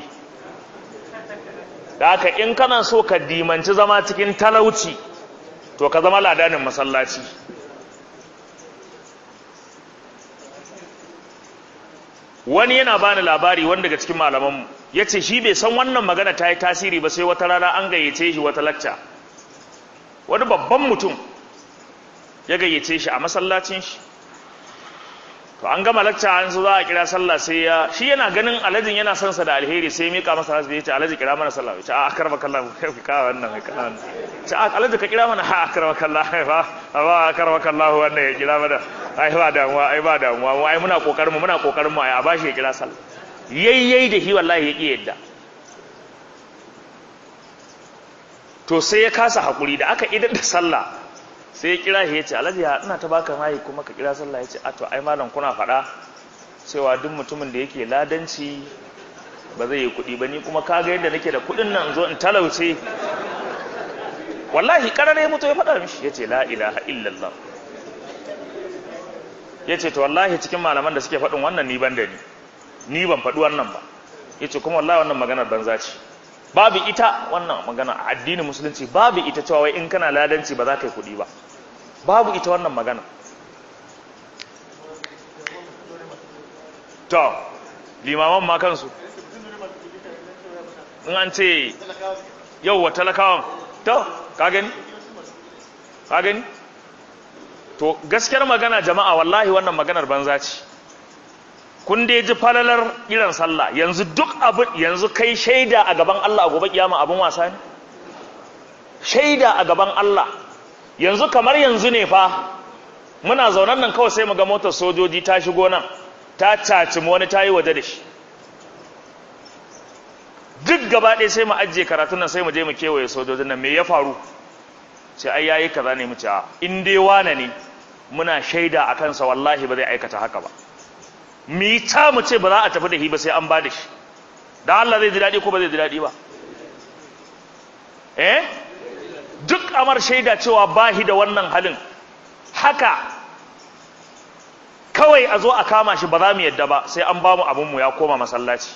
da haka in kana so ka dimanci zama cikin talauci to ka zama ladanin masallaci wani yana bani labari wani daga cikin malamanmu ya ce shi bai san wannan magana ta yi tasiri ba sai wata rana an gayyace shi wata lacca wani babban mutum ya gayyace shi a masallacin shi to an gama lacca an zo za a kira sallah sai ya shi yana ganin alhajin yana son sa da alheri sai mika masa hasu ya ce alhaji kira mana sallah ya ce a akarba kallah kai ka wannan kai ka wannan ce a alhaji ka kira mana ha akarba kallah ba ba akarba kallah wannan ya kira mana ai ba damuwa ai ba damuwa mu ai muna kokarin mu muna kokarin mu ai a bashi ya kira sallah yayyai da shi wallahi ya ki yadda to sai ya kasa hakuri da aka idar da sallah sai ya kira shi ya ce alhaji ya ina ta baka mai kuma ka kira sallah ya ce a to ai malam kuna faɗa cewa duk mutumin da yake ladanci ba zai yi kuɗi ba ni kuma kaga yadda nake da kuɗin nan zo in talauce wallahi karare ya mutu ya faɗa mishi ya ce la ilaha illallah ya ce to wallahi cikin malaman da suke faɗin wannan ni ban da ni ni ban faɗi wannan ba ya ce kuma wallahi wannan maganar banza ce babu ita wannan magana a addinin musulunci babu ita cewa wai in kana ladanci ba za ka yi kuɗi ba babu ita wannan magana to limaman ma kansu in an ce yau wa talakawan to ka gani ka gani to gaskiyar magana jama'a wallahi wannan maganar banza ce kun dai ji falalar irin sallah yanzu duk abu yanzu kai shaida a gaban Allah a gobe kiyama abin wasa ne shaida a gaban Allah yanzu kamar yanzu ne fa muna zaunan nan kawai sai mu ga motar sojoji ta shigo nan ta caci wani ta yi waje da shi duk gaba ɗaya sai mu ajiye karatun nan sai mu je mu kewaye sojojin nan me ya faru sai ai yayi kaza ne mu ce a in dai wane ne muna shaida a kansa wallahi ba zai aikata haka ba mu yi ta mu ce ba za a tafi da shi ba sai an ba da shi dan Allah zai ji daɗi ko ba zai ji daɗi ba eh duk amar shaida cewa ba shi da wannan halin haka kawai a zo a kama shi ba za mu yadda ba sai an ba mu abinmu ya koma masallaci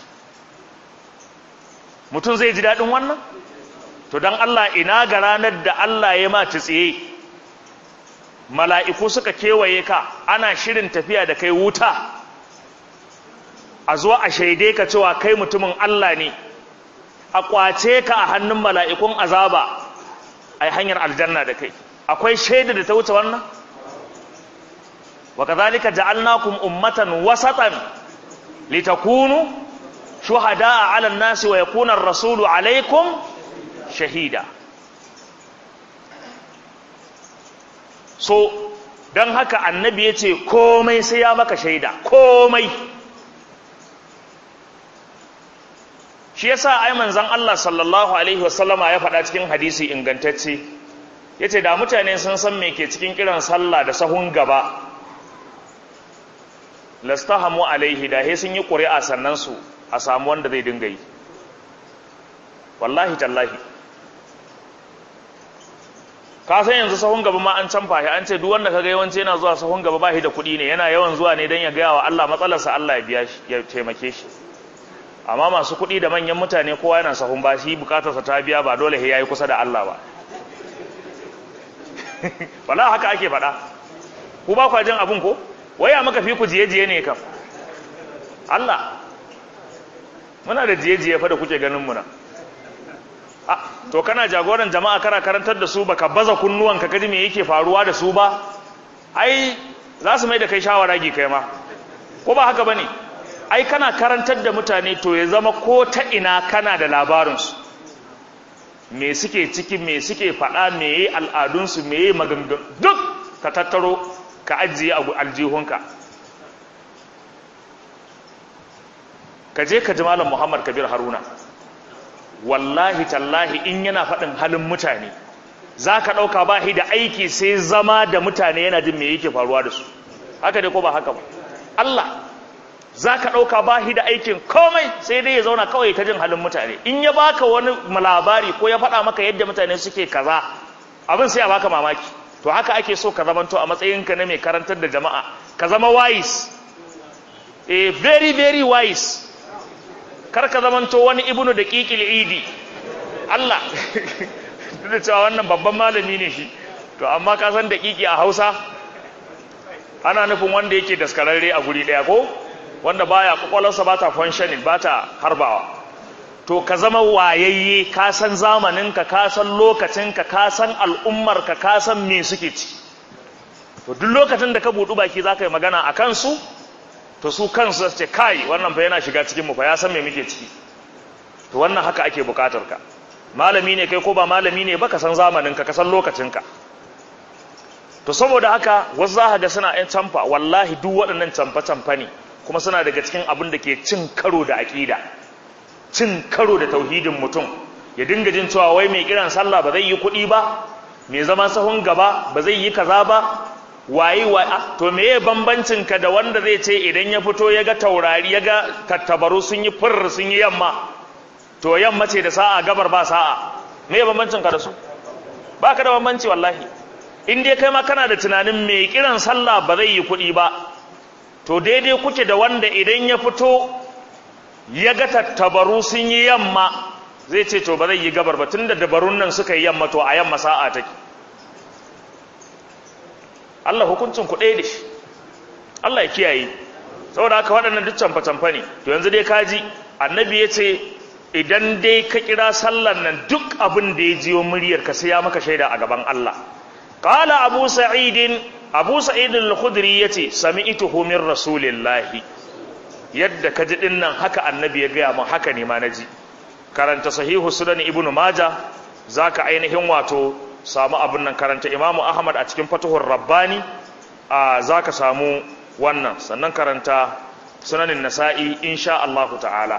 mutum zai ji daɗin wannan to don Allah ina ga ranar da Allah ya ma tsiye mala'iku suka kewaye ka ana shirin tafiya da kai wuta a zo a shaide ka cewa kai mutumin Allah ne a kwace ka a hannun mala'ikun azaba a hanyar aljanna da kai akwai shaida da ta wuce wannan wa kazalika ja'alnakum ummatan wasatan litakunu shuhada'a 'alan nasi wa yakuna ar-rasulu 'alaykum shahida so don haka annabi ya ce komai sai ya maka shaida komai shi yasa ai manzon Allah sallallahu alaihi wasallama ya faɗa cikin hadisi ingantacce yace da mutane sun san me ke cikin kiran sallah da sahun gaba lastahamu alaihi da he sun yi ƙuri'a sannan su a samu wanda zai dinga yi wallahi tallahi ka san yanzu sahun gaba ma an canfa shi an ce duk wanda kaga yawanci yana zuwa sahun gaba ba shi da kuɗi ne yana yawan zuwa ne don ya gaya wa Allah matsalarsa Allah ya biya shi ya taimake shi amma masu kuɗi da manyan mutane kowa yana sahun ba shi bukatarsa ta biya ba dole ya yi kusa da Allah ba wala haka ake faɗa ku ba kwa jin abin ko waya maka fi ku jiye-jiye ne kam Allah muna da jiye-jiye fa da kuke ganin muna to kana jagoran jama'a kana karantar da su baka baza kunnuwanka kaji me yake faruwa da su ba ai za su mai da kai shawara gi kai ma ko ba haka bane ai kana karantar da mutane to ya zama ko ta ina kana da labarinsu me suke ciki me suke faɗa me yi al'adunsu me yi maganganu duk ka tattaro ka ajiye a aljihunka ka je ka ji malam muhammad kabir haruna wallahi tallahi in yana faɗin halin mutane za ka ɗauka ba da aiki sai zama da mutane yana jin me yake faruwa da su haka dai ko ba haka ba Allah za ka ɗauka ba da aikin komai sai dai ya zauna kawai ta jin halin mutane in ya baka wani labari ko ya faɗa maka yadda mutane suke kaza abin sai a baka mamaki to haka ake so ka zamanto a matsayinka na mai karantar da jama'a ka zama wise eh very very wise kar ka zamanto wani ibnu da ƙiƙil idi Allah duk da cewa wannan babban malami ne shi to amma ka san da ƙiƙi a Hausa ana nufin wanda yake daskararre a guri ɗaya ko wanda baya kwakwalwarsa ba ta functioning ba ta harbawa to ka zama wayayye ka san zamaninka ka san lokacinka ka san al'ummarka ka san me suke ci to duk lokacin da ka buɗu baki za ka yi magana a kansu to su kansu ce kai wannan fa yana shiga cikin mu fa ya san me muke ciki to wannan haka ake bukatar ka malami ne kai ko ba malami ne ba ka san zamanin ka ka san lokacin ka to saboda haka wasu za ga suna yan camfa wallahi duk waɗannan camfa camfa ne kuma suna daga cikin abin da ke cin karo da aƙida cin karo da tauhidin mutum ya dinga jin cewa wai mai kiran sallah ba zai yi kuɗi ba mai zama sahun gaba ba zai yi kaza ba waye wa to meye bambancin ka da wanda zai ce idan ya fito ya ga taurari ya ga tattabaru sun yi fur sun yi yamma to yamma ce da sa'a gabar ba sa'a meye bambancin ka da su ba ka da bambanci wallahi in dai kai ma kana da tunanin mai kiran sallah ba zai yi kuɗi ba to daidai kuke da wanda idan ya fito ya ga tattabaru sun yi yamma zai ce to ba zai yi gabar ba tunda dabarun nan suka yi yamma to a yamma sa'a take Allah hukuncin ku ɗaya da shi Allah ya kiyaye saboda haka waɗannan duk camfa-camfa ne to yanzu dai kaji annabi ya ce idan dai ka kira sallan nan duk abin da ya jiyo muryar ka sai ya maka shaida a gaban Allah qala abu sa'idin abu sa'id al-khudri yace sami'tuhu min rasulillahi yadda kaji din nan haka annabi ya gaya min haka ne ma naji karanta sahihu sunan ibnu maja zaka ainihin wato samu abin nan karanta imamu ahmad a cikin fatuhur rabbani a za ka samu wannan sannan karanta sunanin nasa'i insha Allah ta'ala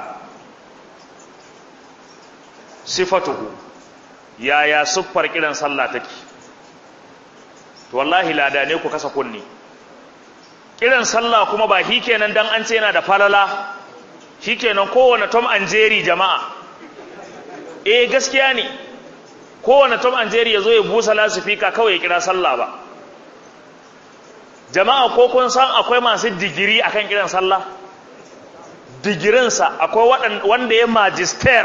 sifatuhu yaya siffar kiran sallah take to wallahi lada ne ku kasa kunni kiran sallah kuma ba shi kenan dan an ce yana da falala shi kenan kowane tom and jerry jama'a eh gaskiya ne kowane tom and jerry ya zo ya busa lasifika kawai ya kira sallah ba jama'a ko kun san akwai masu digiri akan kiran sallah digirinsa akwai wanda ya magister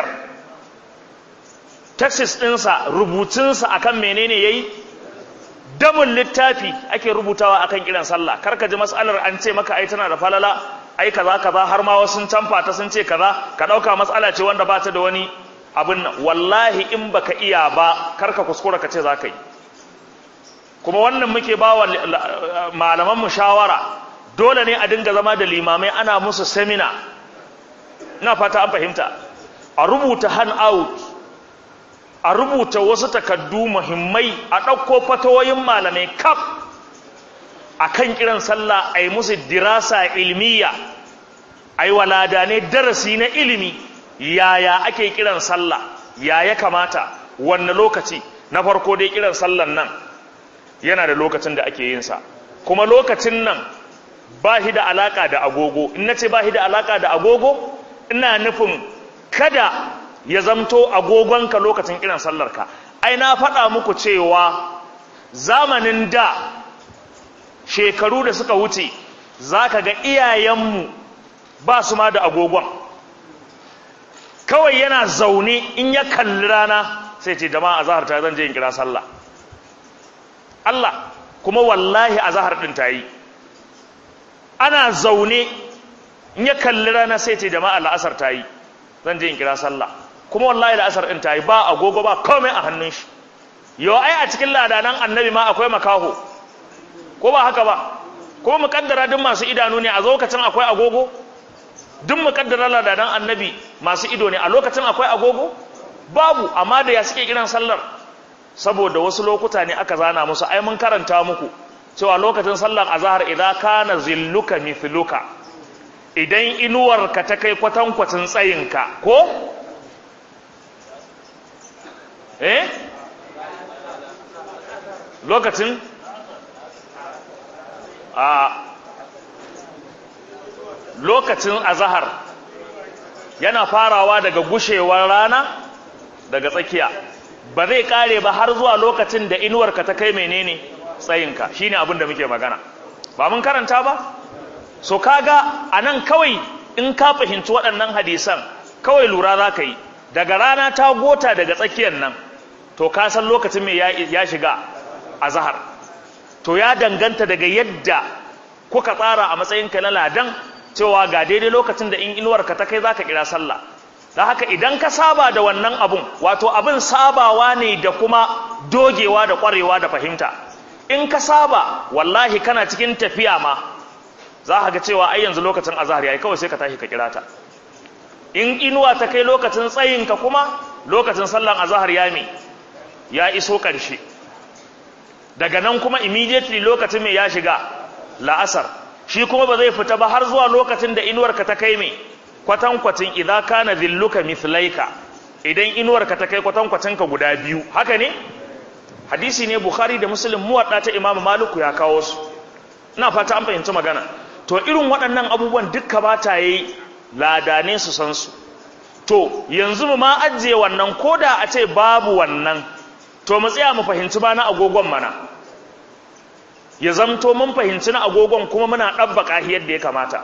texas ɗinsa rubutunsa akan menene yayi damun littafi ake rubutawa akan kiran sallah karka ji mas'alar an ce maka ai tana da falala ai kaza kaza har ma wasu sun canfa ta sun ce kaza ka dauka mas'ala ce wanda ba ta da wani abin nan wallahi in baka iya ba karka kuskura ka ce za ka yi kuma wannan muke ba wa malaman mu shawara dole ne a dinga zama da limamai ana musu semina ina fata an fahimta a rubuta hand out a rubuta wasu takaddu muhimmai a ɗauko fatawoyin malamai kaf a kan kiran sallah a yi musu dirasa ilmiya a yi walada ne darasi na ilimi yaya ake kiran sallah ya ya kamata wanne lokaci na farko dai kiran sallan nan yana da lokacin da ake yinsa kuma lokacin nan ba shi da alaka da agogo in na ce ba shi da alaka da agogo ina nufin kada ya zamto agogonka lokacin kiran sallarka ai na faɗa muku cewa zamanin da shekaru da suka wuce za ka ga iyayenmu ba su ma da agogon kawai yana zaune in ya kalli rana sai ce jama'a zahar ta zan je in kira sallah Allah kuma wallahi a zahar ɗin ta yi ana zaune in ya kalli rana sai ce jama'a la'asar ta yi zan je in kira sallah kuma wallahi la'asar ɗin ta yi ba agogo ba komai a hannun shi yau ai a cikin ladanan annabi ma akwai makaho ko ba haka ba ko mu kaddara duk masu idanu ne a lokacin akwai agogo duk mu kaddara ladanan annabi masu ido ne a lokacin akwai agogo babu amma da ya suke kiran sallar saboda wasu lokuta ne aka zana musu ai mun karanta muku cewa lokacin sallar azhar idan kana zilluka mithluka idan inuwarka ta kai kwatankwacin tsayinka ko eh lokacin a lokacin azahar yana farawa daga gushewar rana daga tsakiya ba zai kare ba har zuwa lokacin da inuwarka ta kai menene tsayinka shine abin da muke magana ba mun karanta ba so kaga anan kawai in ka fahimci waɗannan hadisan kawai lura za ka yi daga rana ta gota daga tsakiyar nan to ka san lokacin mai ya shiga azahar to ya danganta daga yadda kuka tsara a matsayinka na ladan cewa ga daidai lokacin da in inuwarka ta kai za ka kira sallah da haka idan ka saba da wannan abun wato abin sabawa ne da kuma dogewa da kwarewa da fahimta in ka saba wallahi kana cikin tafiya ma za ka ga cewa ai yanzu lokacin azhar yayi kawai sai ka tashi ka kira ta in inuwa ta kai lokacin tsayinka kuma lokacin sallan azhar ya me ya iso ƙarshe daga nan kuma immediately lokacin mai ya shiga la'asar shi kuma ba zai fita ba har zuwa lokacin da inuwarka ta kai mai kwatankwacin idan kana zilluka mithlaika idan inuwarka ta kai kwatankwacinka guda biyu haka ne hadisi ne bukhari da muslim muwadda ta imamu maliku ya kawo su ina fata an fahimci magana to irin waɗannan abubuwan dukka ba ta yi ladane su san su to yanzu mu ma ajiye wannan koda a ce babu wannan to mu tsaya mu fahimci ba na agogon mana ya zamto mun fahimci na agogon kuma muna ɗabbaka shi yadda ya kamata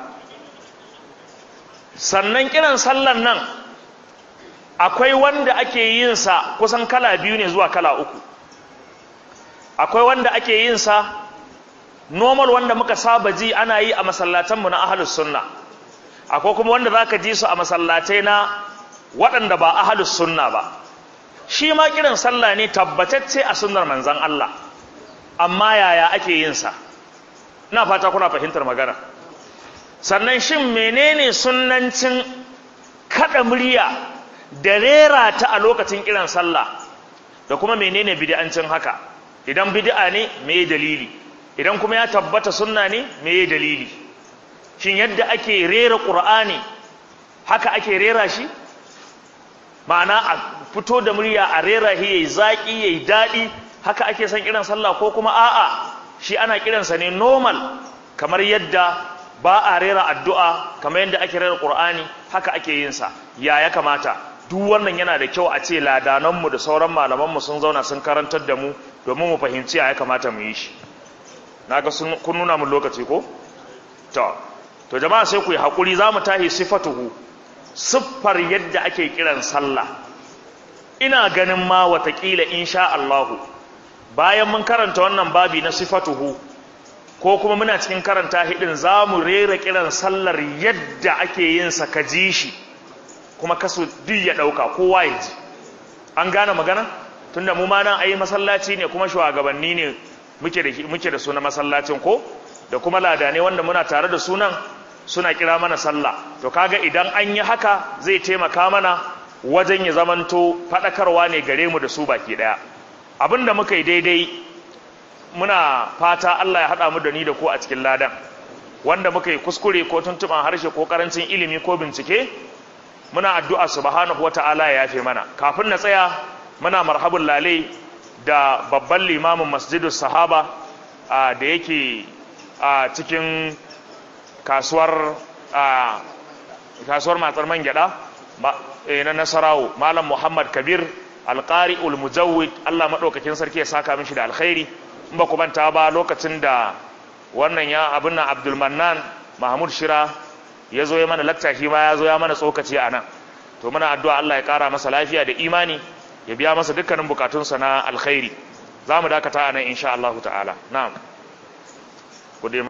sannan kiran sallan nan akwai wanda ake yin sa kusan kala biyu ne zuwa kala uku akwai wanda ake yin sa normal wanda muka saba ji ana yi a masallatanmu na ahlus sunna akwai kuma wanda zaka ji su a masallatai na waɗanda ba ahlus sunna ba shi ma kiran sallah ne tabbatacce a sunnar manzon Allah amma yaya ake yin sa ina fata kuna fahimtar magana sannan shin menene sunnancin kada murya da rera ta a lokacin kiran sallah da kuma menene bid'ancin haka idan bid'a ne me dalili idan kuma ya tabbata sunna ne me dalili shin yadda ake rera qur'ani haka ake rera shi ma'ana a fito da murya a rera shi yayi zaki yayi dadi haka ake son kiran sallah ko kuma a'a shi ana kiransa ne normal kamar yadda ba a rera addu'a kamar yadda ake rera qur'ani haka ake yin sa ya ya kamata duk wannan yana da kyau a ce ladananmu da sauran malamanmu sun zauna sun karantar da mu domin mu fahimci ya kamata mu yi shi na ga kun nuna mun lokaci ko? to to jama'a sai ku yi haƙuri za mu tahi sifatuhu siffar yadda ake kiran sallah ina ganin ma watakila insha Allahu bayan mun karanta wannan babi na sifatuhu ko kuma muna cikin karanta hidin za mu rera kiran sallar yadda ake yin sa ka ji shi kuma kasu duk ya ɗauka kowa ya ji an gane magana tunda mu ma nan ayi masallaci ne kuma shugabanni ne muke da muke da sunan masallacin ko da kuma ladane wanda muna tare da sunan suna kira mana sallah to kaga idan an yi haka zai taimaka mana wajen ya zamanto faɗakarwa ne gare mu da su baki ɗaya abinda muka yi daidai muna fata Allah ya haɗa mu da ni da ko a cikin ladan wanda muka yi kuskure ko tuntuɓan harshe ko ƙarancin ilimi ko bincike muna addu'a subhanahu wata'ala ya yafe mana kafin na tsaya muna marhabun lalai da babban limamin masjidus sahaba da yake a cikin kasuwar kasuwar matsar man gyada na nasarawo malam muhammad kabir alƙari ulmujawid allah maɗaukakin sarki ya saka mishi da alkhairi in ba ku manta ba lokacin da wannan ya abin nan abdulmannan mahmud shira ya zo ya mana lakta shi ma ya zo ya mana tsokaci a nan to muna addu'a allah ya ƙara masa lafiya da imani ya biya masa dukkanin bukatunsa na alkhairi za mu dakata a nan insha allahu ta'ala na'am